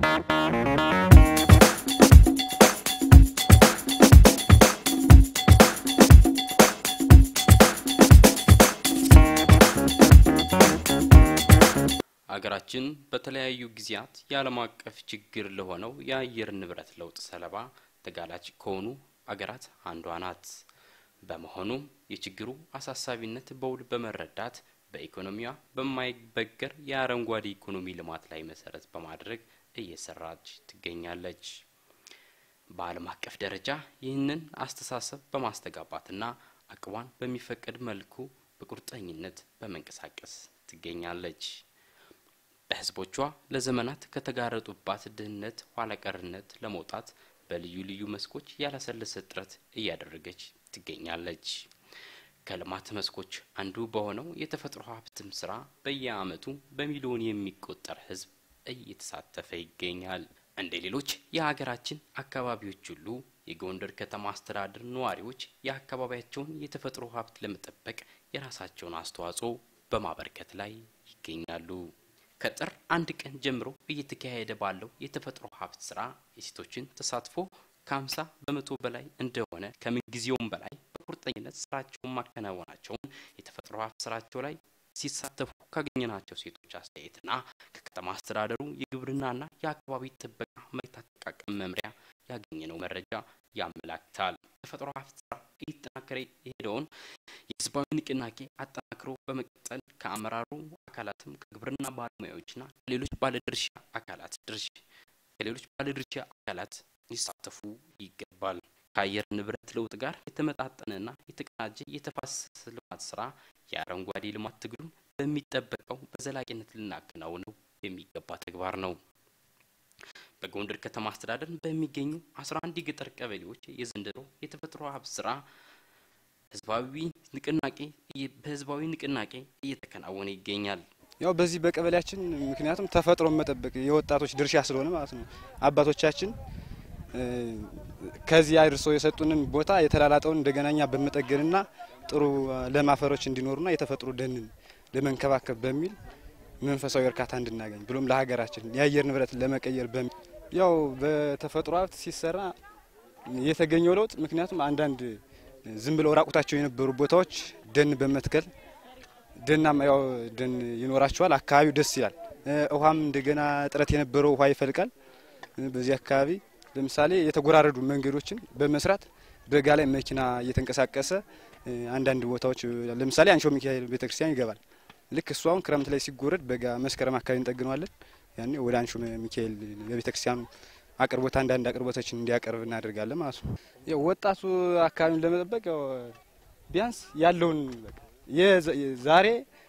አገራችን በተለያዩ ጊዜያት የዓለም አቀፍ ችግር ለሆነው የአየር ንብረት ለውጥ ሰለባ ተጋላጭ ከሆኑ አገራት አንዷ ናት። በመሆኑም የችግሩ አሳሳቢነት በውል በመረዳት በኢኮኖሚዋ በማይበገር የአረንጓዴ ኢኮኖሚ ልማት ላይ መሰረት በማድረግ እየሰራች ትገኛለች። በዓለም አቀፍ ደረጃ ይህንን አስተሳሰብ በማስተጋባትና አቅሟን በሚፈቅድ መልኩ በቁርጠኝነት በመንቀሳቀስ ትገኛለች። በህዝቦቿ ለዘመናት ከተጋረጡባት ድህነት፣ ኋላቀርነት ለመውጣት በልዩ ልዩ መስኮች ያላሰለሰ ጥረት እያደረገች ትገኛለች። ከልማት መስኮች አንዱ በሆነው የተፈጥሮ ሀብትም ስራ በየአመቱ በሚሊዮን የሚቆጠር ህዝብ እየተሳተፈ ይገኛል። እንደ ሌሎች የሀገራችን አካባቢዎች ሁሉ የጎንደር ከተማ አስተዳደር ነዋሪዎች የአካባቢያቸውን የተፈጥሮ ሀብት ለመጠበቅ የራሳቸውን አስተዋጽኦ በማበርከት ላይ ይገኛሉ። ከጥር አንድ ቀን ጀምሮ እየተካሄደ ባለው የተፈጥሮ ሀብት ስራ የሴቶችን ተሳትፎ ከሀምሳ በመቶ በላይ እንደሆነ ከምንጊዜውም በላይ በቁርጠኝነት ስራቸውን ማከናወናቸውን የተፈጥሮ ሀብት ስራቸው ላይ ሲሳተፉ ካገኘናቸው ሴቶች አስተያየትና ከከተማ አስተዳደሩ የግብርናና የአካባቢ ጥበቃ መሬት አጠቃቀም መምሪያ ያገኘነው መረጃ ያመላክታል። የተፈጥሮ ሀብት ስራ እየተጠናከረ የሄደውን የህዝባዊ ንቅናቄ አጠናክሮ በመቀጠል ከአመራሩ አካላትም ከግብርና ባለሙያዎችና ከሌሎች ባለድርሻ አካላት ድርሻ ከሌሎች ባለድርሻ አካላት ሊሳተፉ ይገባል። ከአየር ንብረት ለውጥ ጋር የተመጣጠነና የተቀናጀ የተፋሰስ ልማት ስራ የአረንጓዴ ልማት ትግሉን በሚጠበቀው በዘላቂነት ልናከናውነው የሚገባ ተግባር ነው። በጎንደር ከተማ አስተዳደር በሚገኙ አስራ አንድ የገጠር ቀበሌዎች የዘንድሮ የተፈጥሮ ሀብት ስራ ህዝባዊ ንቅናቄ በህዝባዊ ንቅናቄ እየተከናወነ ይገኛል። ያው በዚህ በቀበሌያችን ምክንያቱም ተፈጥሮን መጠበቅ የወጣቶች ድርሻ ስለሆነ ማለት ነው። አባቶቻችን ከዚህ አድርሰው የሰጡንን ቦታ የተላላጠውን እንደገና እኛ በመጠገንና ጥሩ ለም አፈሮች እንዲኖሩና የተፈጥሮ ደንን ለመንከባከብ በሚል መንፈሳዊ እርካታ እንድናገኝ ብሎም ለሀገራችን የአየር ንብረትን ለመቀየር በሚል ያው በተፈጥሮ ሀብት ሲሰራ የተገኘው ለውጥ ምክንያቱም አንዳንድ ዝም ብለው ራቁታቸው የነበሩ ቦታዎች ደን በመትከል ደናማ ያው ደን ይኖራቸዋል። አካባቢው ደስ ይላል። ውሃም እንደገና እጥረት የነበረው ውሃ ይፈልቃል። በዚህ አካባቢ ለምሳሌ የተጎራረዱ መንገዶችን በመስራት በጋ ላይ መኪና እየተንቀሳቀሰ አንዳንድ ቦታዎች ለምሳሌ አንሾ ሚካኤል ቤተክርስቲያን ይገባል። ልክ እሱ አሁን ክረምት ላይ ሲጎረድ በጋ መስከረም አካባቢ እንጠግነዋለን። ያኔ ወደ አንሾ ሚካኤል ለቤተክርስቲያኑ አቅርቦት አንዳንድ አቅርቦቶችን እንዲያቀርብ እናደርጋለን ማለት ነው። ያው ወጣቱ አካባቢውን ለመጠበቅ ያው ቢያንስ ያለውን ዛሬ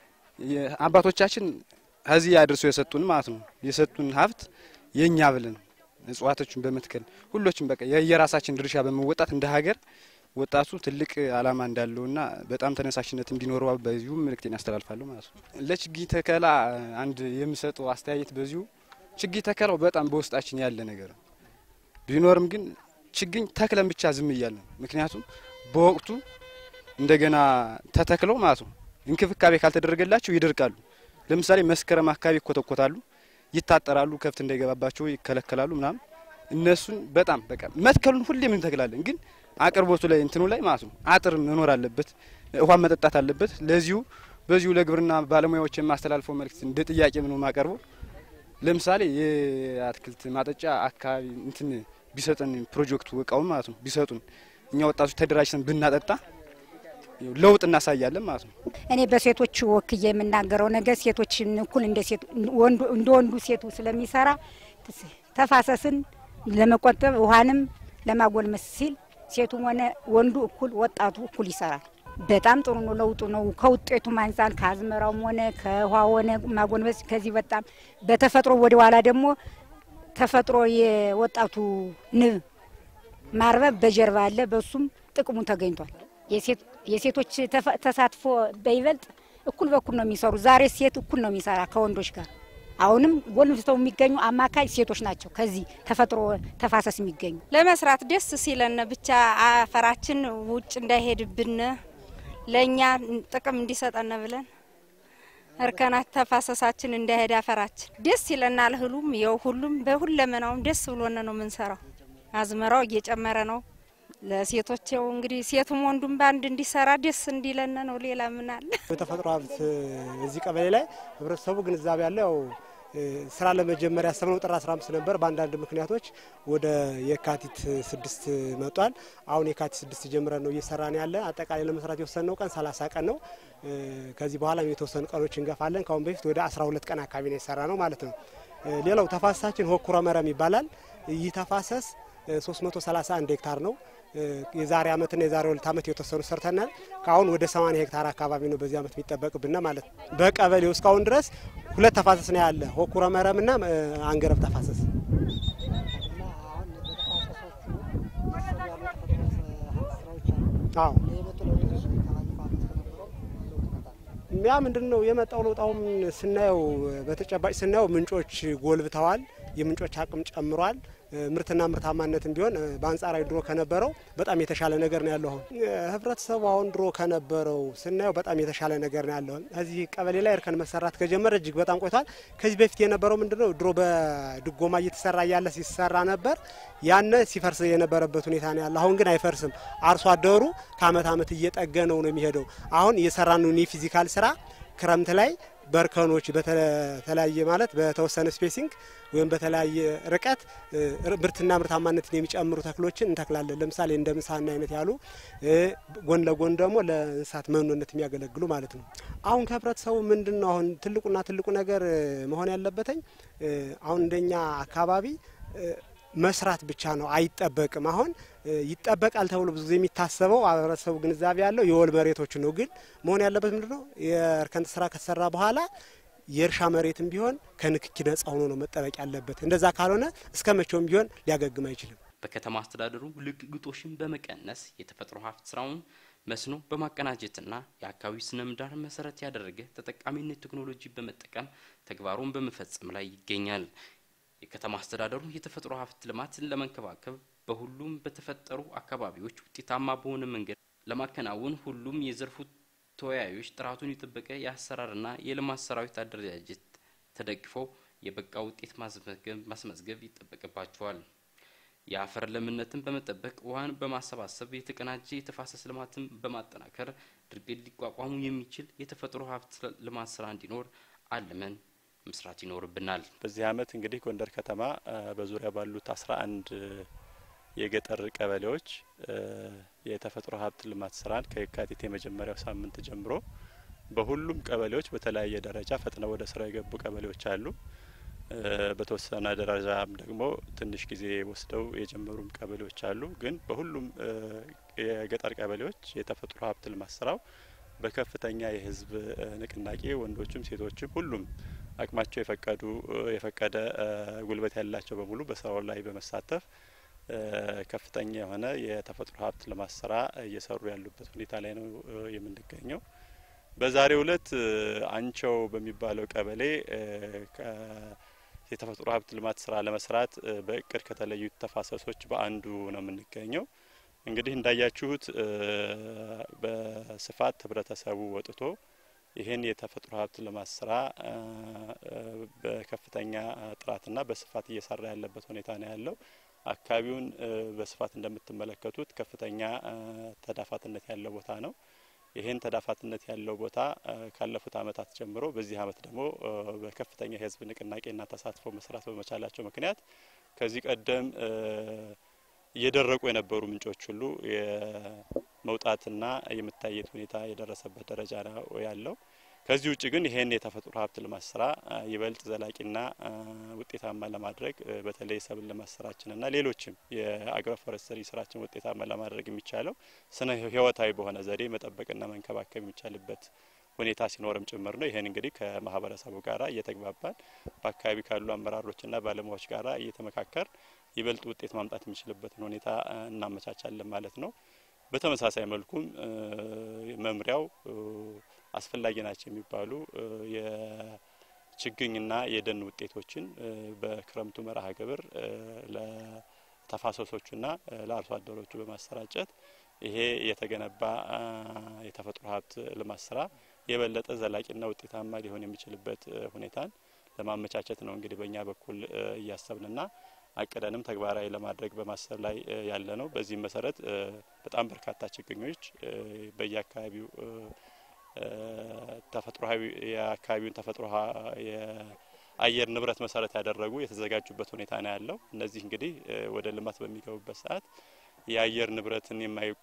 አባቶቻችን ከዚህ አድርሰው የሰጡን ማለት ነው የሰጡን ሀብት የእኛ ብለን እጽዋቶችን በመትከል ሁሎችም በቃ የየራሳችን ድርሻ በመወጣት እንደ ሀገር ወጣቱ ትልቅ ዓላማ እንዳለውና በጣም ተነሳሽነት እንዲኖረው በዚሁ መልእክቴን ያስተላልፋለሁ ማለት ነው። ለችግኝ ተከላ አንድ የምሰጠው አስተያየት በዚሁ ችግኝ ተከላው በጣም በውስጣችን ያለ ነገር ቢኖርም ግን ችግኝ ተክለን ብቻ ዝም እያለ ነው። ምክንያቱም በወቅቱ እንደገና ተተክለው ማለት ነው እንክብካቤ ካልተደረገላቸው ይደርቃሉ። ለምሳሌ መስከረም አካባቢ ይኮተኮታሉ፣ ይታጠራሉ፣ ከብት እንዳይገባባቸው ይከለከላሉ ምናምን። እነሱን በጣም በቃ መትከሉን ሁሌም እንተክላለን፣ ግን አቅርቦቱ ላይ እንትኑ ላይ ማለት ነው አጥር መኖር አለበት፣ ውሃ መጠጣት አለበት። ለዚሁ በዚሁ ለግብርና ባለሙያዎች የማስተላልፈው መልእክት እንደ ጥያቄ ነው የማቀርበው። ለምሳሌ የአትክልት ማጠጫ አካባቢ እንትን ቢሰጠን ፕሮጀክቱ እቃውን ማለት ነው ቢሰጡን እኛ ወጣቶች ተደራጅተን ብናጠጣ ለውጥ እናሳያለን ማለት ነው። እኔ በሴቶች ወክዬ የምናገረው ነገር ሴቶችን እኩል እንደ ወንዱ ሴቱ ስለሚሰራ ተፋሰስን ለመቆጠብ ውሃንም ለማጎልመስ ሲል ሴቱም ሆነ ወንዱ እኩል ወጣቱ እኩል ይሰራል። በጣም ጥሩ ነው። ለውጡ ነው። ከውጤቱም አንጻር ከአዝመራውም ሆነ ከውሃ ሆነ ማጎልመስ ከዚህ በጣም በተፈጥሮ ወደ ኋላ ደግሞ ተፈጥሮ የወጣቱ ንብ ማርበብ በጀርባ አለ። በሱም ጥቅሙ ተገኝቷል። የሴቶች ተሳትፎ በይበልጥ እኩል በኩል ነው የሚሰሩ። ዛሬ ሴት እኩል ነው የሚሰራ ከወንዶች ጋር። አሁንም ጎልምስተው የሚገኙ አማካይ ሴቶች ናቸው። ከዚህ ተፈጥሮ ተፋሰስ የሚገኙ ለመስራት ደስ ሲለን ብቻ አፈራችን ውጭ እንዳይሄድብን ለእኛ ጥቅም እንዲሰጠን ብለን እርከናት ተፋሰሳችን እንዳይሄድ አፈራችን ደስ ይለናል። እህሉም የው ሁሉም በሁለመናውም ደስ ብሎን ነው የምንሰራው። አዝመራው እየጨመረ ነው። ለሴቶች ያው እንግዲህ ሴቱም ወንዱም በአንድ እንዲሰራ ደስ እንዲለን ነው። ሌላ ምን አለ? የተፈጥሮ ሀብት እዚህ ቀበሌ ላይ ህብረተሰቡ ግንዛቤ ያለው ያው ስራ ለመጀመር ያሰብነው ጥር 15 ነበር። በአንዳንድ ምክንያቶች ወደ የካቲት ስድስት መጧል። አሁን የካቲት ስድስት ጀምረን ነው እየሰራን ያለ። አጠቃላይ ለመስራት የወሰንነው ቀን 30 ቀን ነው። ከዚህ በኋላ የተወሰኑ ቀኖች እንገፋለን። ከአሁን በፊት ወደ 12 ቀን አካባቢ ነው የሰራ ነው ማለት ነው። ሌላው ተፋሰሳችን ሆኩረ መረም ይባላል። ይህ ተፋሰስ 331 ሄክታር ነው። የዛሬ ዓመትና የዛሬ ሁለት ዓመት የተወሰኑ ሰርተናል። ከአሁን ወደ 80 ሄክታር አካባቢ ነው በዚህ ዓመት የሚጠበቅብና ማለት ነው። በቀበሌው እስካሁን ድረስ ሁለት ተፋሰስ ነው ያለ ሆኩረ መረምና አንገረብ ተፋሰስ። አዎ ያ ምንድን ነው የመጣው ለውጥ? አሁን ስናየው በተጨባጭ ስናየው ምንጮች ጎልብተዋል። የምንጮች አቅም ጨምሯል። ምርትና ምርታማነትም ቢሆን በአንጻራዊ ድሮ ከነበረው በጣም የተሻለ ነገር ነው ያለው። አሁን ህብረተሰቡ አሁን ድሮ ከነበረው ስናየው በጣም የተሻለ ነገር ነው ያለው። እዚህ ቀበሌ ላይ እርከን መሰራት ከጀመረ እጅግ በጣም ቆይቷል። ከዚህ በፊት የነበረው ምንድነው ድሮ በድጎማ እየተሰራ እያለ ሲሰራ ነበር። ያነ ሲፈርስ የነበረበት ሁኔታ ነው ያለ። አሁን ግን አይፈርስም። አርሶ አደሩ ከአመት አመት እየጠገነው ነው የሚሄደው። አሁን የሰራነውን የፊዚካል ስራ ክረምት ላይ በእርከኖች በተለያየ ማለት በተወሰነ ስፔሲንግ ወይም በተለያየ ርቀት ምርትና ምርታማነትን የሚጨምሩ ተክሎችን እንተክላለን። ለምሳሌ እንደ ምሳና አይነት ያሉ ጎን ለጎን ደግሞ ለእንስሳት መኖነት የሚያገለግሉ ማለት ነው። አሁን ከህብረተሰቡ ምንድን ነው አሁን ትልቁና ትልቁ ነገር መሆን ያለበትኝ አሁን እንደኛ አካባቢ መስራት ብቻ ነው አይጠበቅም። አሁን ይጠበቃል ተብሎ ብዙ ጊዜ የሚታሰበው ህብረተሰቡ ግንዛቤ ያለው የወል መሬቶች ነው። ግን መሆን ያለበት ምንድን ነው የእርከን ስራ ከተሰራ በኋላ የእርሻ መሬትም ቢሆን ከንክኪ ነጻ ሆኖ ነው መጠበቅ ያለበት። እንደዛ ካልሆነ እስከ መቼውም ቢሆን ሊያገግም አይችልም። በከተማ አስተዳደሩ ልግግጦሽን በመቀነስ የተፈጥሮ ሀብት ስራውን መስኖ በማቀናጀትና የአካባቢ ስነ ምህዳር መሰረት ያደረገ ተጠቃሚነት ቴክኖሎጂ በመጠቀም ተግባሩን በመፈጸም ላይ ይገኛል። የከተማ አስተዳደሩ የተፈጥሮ ሀብት ልማትን ለመንከባከብ በሁሉም በተፈጠሩ አካባቢዎች ውጤታማ በሆነ መንገድ ለማከናወን ሁሉም የዘርፉ ተወያዮች ጥራቱን የጠበቀ የአሰራርና የልማት ሰራዊት አደረጃጀት ተደግፈው የበቃ ውጤት ማስመዝገብ ይጠበቅባቸዋል። የአፈር ለምነትን በመጠበቅ ውሃን በማሰባሰብ የተቀናጀ የተፋሰስ ልማትን በማጠናከር ድርቅን ሊቋቋሙ የሚችል የተፈጥሮ ሀብት ልማት ስራ እንዲኖር አልመን መስራት ይኖርብናል። በዚህ አመት እንግዲህ ጎንደር ከተማ በዙሪያ ባሉት አስራ አንድ የገጠር ቀበሌዎች የተፈጥሮ ሀብት ልማት ስራን ከየካቲት የመጀመሪያው ሳምንት ጀምሮ በሁሉም ቀበሌዎች በተለያየ ደረጃ ፈጥነው ወደ ስራ የገቡ ቀበሌዎች አሉ። በተወሰነ ደረጃም ደግሞ ትንሽ ጊዜ ወስደው የጀመሩም ቀበሌዎች አሉ። ግን በሁሉም የገጠር ቀበሌዎች የተፈጥሮ ሀብት ልማት ስራው በከፍተኛ የህዝብ ንቅናቄ ወንዶችም ሴቶችም ሁሉም አቅማቸው የፈቀዱ የፈቀደ ጉልበት ያላቸው በሙሉ በስራው ላይ በመሳተፍ ከፍተኛ የሆነ የተፈጥሮ ሀብት ልማት ስራ እየሰሩ ያሉበት ሁኔታ ላይ ነው የምንገኘው። በዛሬው እለት አንቸው በሚባለው ቀበሌ የተፈጥሮ ሀብት ልማት ስራ ለመስራት በእቅድ ከተለዩት ተፋሰሶች በአንዱ ነው የምንገኘው። እንግዲህ እንዳያችሁት በስፋት ህብረተሰቡ ወጥቶ ይህን የተፈጥሮ ሀብት ልማት ስራ በከፍተኛ ጥራትና በስፋት እየሰራ ያለበት ሁኔታ ነው ያለው። አካባቢውን በስፋት እንደምትመለከቱት ከፍተኛ ተዳፋትነት ያለው ቦታ ነው። ይህን ተዳፋትነት ያለው ቦታ ካለፉት አመታት ጀምሮ በዚህ አመት ደግሞ በከፍተኛ የህዝብ ንቅናቄና ተሳትፎ መስራት በመቻላቸው ምክንያት ከዚህ ቀደም እየደረቁ የነበሩ ምንጮች ሁሉ የመውጣትና የመታየት ሁኔታ የደረሰበት ደረጃ ነው ያለው። ከዚህ ውጭ ግን ይሄን የተፈጥሮ ሀብት ልማት ስራ ይበልጥ ዘላቂና ውጤታማ ለማድረግ በተለይ ሰብል ልማት ስራችንና ሌሎችም የአግሮ ፎረስተሪ ስራችን ውጤታማ ለማድረግ የሚቻለው ስነ ህይወታዊ በሆነ ዘዴ መጠበቅና መንከባከብ የሚቻልበት ሁኔታ ሲኖርም ጭምር ነው። ይህን እንግዲህ ከማህበረሰቡ ጋራ እየተግባባን በአካባቢ ካሉ አመራሮችና ባለሙያዎች ጋራ እየተመካከር ይበልጥ ውጤት ማምጣት የሚችልበትን ሁኔታ እናመቻቻለን ማለት ነው። በተመሳሳይ መልኩም መምሪያው አስፈላጊ ናቸው የሚባሉ የችግኝና የደን ውጤቶችን በክረምቱ መርሃ ግብር ለተፋሰሶቹና ለአርሶ አደሮቹ በማሰራጨት ይሄ የተገነባ የተፈጥሮ ሀብት ልማት ስራ የበለጠ ዘላቂና ውጤታማ ሊሆን የሚችልበት ሁኔታን ለማመቻቸት ነው እንግዲህ በእኛ በኩል እያሰብንና አቅደንም ተግባራዊ ለማድረግ በማሰብ ላይ ያለ ነው። በዚህም መሰረት በጣም በርካታ ችግኞች በየአካባቢው ተፈጥሮዊ የአካባቢውን ተፈጥሮ የአየር ንብረት መሰረት ያደረጉ የተዘጋጁበት ሁኔታ ነው ያለው። እነዚህ እንግዲህ ወደ ልማት በሚገቡበት ሰዓት የአየር ንብረትን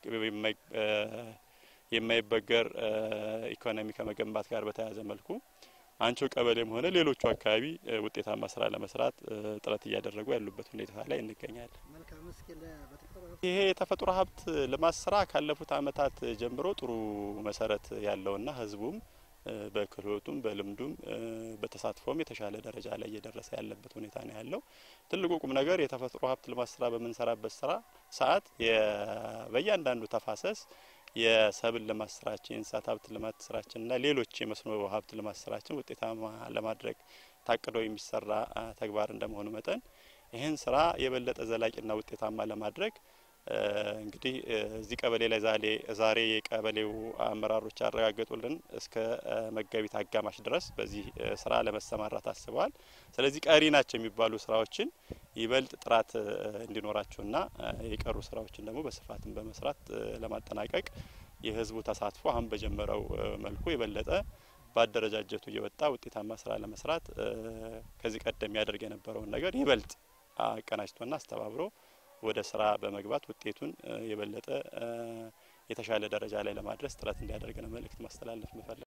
የማይበገር ኢኮኖሚ ከመገንባት ጋር በተያያዘ መልኩ አንቾ ቀበሌም ሆነ ሌሎቹ አካባቢ ውጤታማ ስራ ለመስራት ጥረት እያደረጉ ያሉበት ሁኔታ ላይ እንገኛለን። ይሄ የተፈጥሮ ሀብት ልማት ስራ ካለፉት ዓመታት ጀምሮ ጥሩ መሰረት ያለውና ህዝቡም በክህሎቱም በልምዱም በተሳትፎም የተሻለ ደረጃ ላይ እየደረሰ ያለበት ሁኔታ ነው ያለው። ትልቁ ቁም ነገር የተፈጥሮ ሀብት ልማት ስራ በምንሰራበት ስራ ሰዓት በእያንዳንዱ ተፋሰስ የሰብል ልማት ስራችን፣ የእንስሳት ሀብት ልማት ስራችንና ሌሎች የመስኖ ሀብት ልማት ስራችን ውጤታማ ለማድረግ ታቅዶ የሚሰራ ተግባር እንደመሆኑ መጠን ይህን ስራ የበለጠ ዘላቂና ውጤታማ ለማድረግ እንግዲህ እዚህ ቀበሌ ላይ ዛሬ ዛሬ የቀበሌው አመራሮች ያረጋገጡልን እስከ መጋቢት አጋማሽ ድረስ በዚህ ስራ ለመሰማራት አስበዋል። ስለዚህ ቀሪ ናቸው የሚባሉ ስራዎችን ይበልጥ ጥራት እንዲኖራቸውና የቀሩ ስራዎችን ደግሞ በስፋትን በመስራት ለማጠናቀቅ የህዝቡ ተሳትፎ አሁን በጀመረው መልኩ የበለጠ በአደረጃጀቱ እየወጣ ውጤታማ ስራ ለመስራት ከዚህ ቀደም ያደርግ የነበረውን ነገር ይበልጥ አቀናጅቶና አስተባብሮ ወደ ስራ በመግባት ውጤቱን የበለጠ የተሻለ ደረጃ ላይ ለማድረስ ጥረት እንዲያደርግ ነው መልእክት ማስተላለፍ ምፈልግ